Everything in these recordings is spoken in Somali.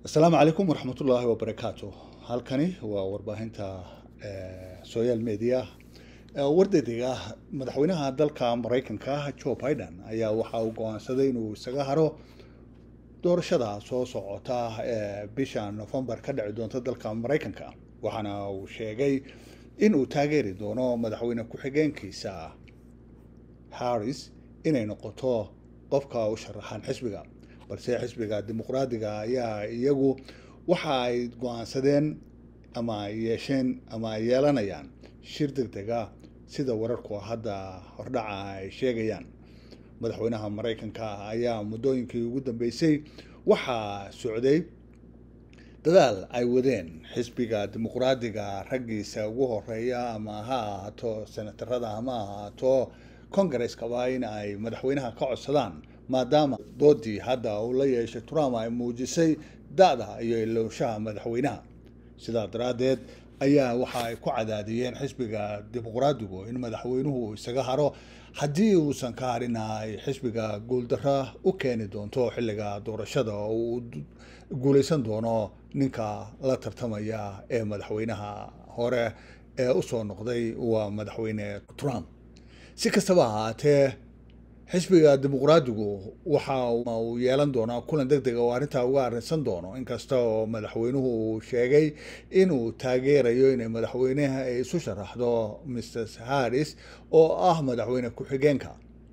asalaamu calaykum waraxmatullaahi wabarakaatu halkani waa warbaahinta social media wardadiga madaxweynaha dalka maraykanka joe biden ayaa waxa uu go-aansaday inuu isaga haro doorashada soo socota ee bisha novembar ka dhici doonta dalka maraykanka waxaana uu sheegay in uu taageeri doono madaxweyne ku-xigeenkiisa harris inay noqoto qofka u sharaxan xisbiga balse xisbiga dimuqraadiga ayaa iyagu waxa ay go-aansadeen ama ay yeesheen ama ay yeelanayaan shir deg dega sida wararku hadda hordhaca ay sheegayaan madaxweynaha maraykanka ayaa muddooyinkii ugu dambeysay waxaa socday dadaal ay wadeen xisbiga dimuqraadiga raggiisa ugu horeeya ama ha ahaato senatarada ama ha ahaato congareskaba in ay madaxweynaha ka codsadaan maadaama doodii hadda uu la yeeshay trump ay muujisay da-da iyo ilowshaha madaxweynaha sidaa daraaddeed ayaa waxa ay ku cadaadiyeen xisbiga dimuqraadigu in madaxweynuhu isaga haro haddii uusan ka harin ay xisbiga guuldaro u keeni doonto xilliga doorashada oo uu guuleysan doono ninka la tartamaya ee madaxweynaha hore ee usoo noqday waa madaxweyne trump si kastaba ahaatee xisbiga dimuqraadigu waxa uu yeelan doonaa kulan deg dega oo arrintaa uga arrinsan doono inkasta oo madaxweynuhu uu sheegay inuu taageerayo inay madaxweynaha ay isu sharaxdo mrs harris oo ah madaxweyne ku-xigeenka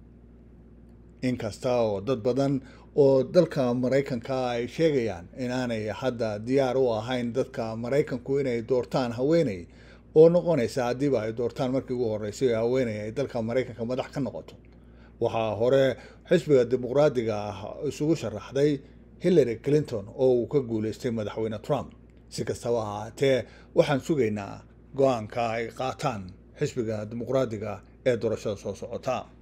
inkasta oo dad badan oo dalka maraykanka ay sheegayaan inaanay hadda diyaar u ahayn dadka maraykanku inay doortaan haweeney oo noqonaysa haddiiba ay doortaan markii ugu horeysay haweeney ay dalka maraykanka madax ka noqoto waxaa hore xisbiga dimuqraadiga ah isugu sharaxday hillary clinton oo uu ka guuleystay madaxweyne trump si kastaba ahaatee waxaan sugaynaa go-aanka ay qaataan xisbiga dimuqraadiga ee doorashada soo socota